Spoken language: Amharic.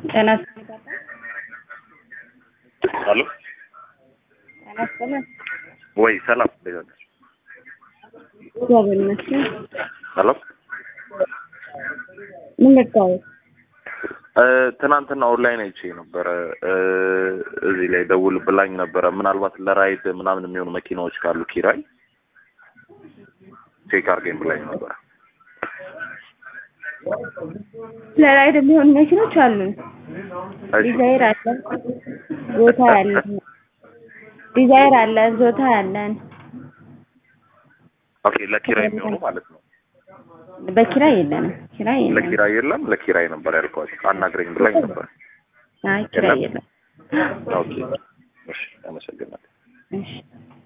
ጤና አሎ ጤና ይስጥልን። ወይ ሰላም እንዴት ነሽ? እግዚአብሔር ይመስገን። ሄሎ ምን ልታወቅ? እ ትናንትና ኦንላይን አይቼ ነበረ እ እዚህ ላይ ደውል ብላኝ ነበረ። ምናልባት ለራይድ ምናምን የሚሆኑ መኪናዎች ካሉ ኪራይ ቼክ አድርገኝ ብላኝ ነበረ። ለራይድ የሚሆኑ መኪኖች አሉን። እሺ ዲዛይር አለን፣ ዞታ አለን። ዲዛይር አለን፣ ዞታ አለን። ኦኬ ለኪራይ የሚሆኑ ማለት ነው። በኪራይ የለንም። ኪራይ የለንም። ለኪራይ የለም። ለኪራይ ነበር ያልኳቸው። አናግረኝ ብላኝ ነበር። አይ ኪራይ የለም። ኦኬ እሺ፣ አመሰግናለሁ። እሺ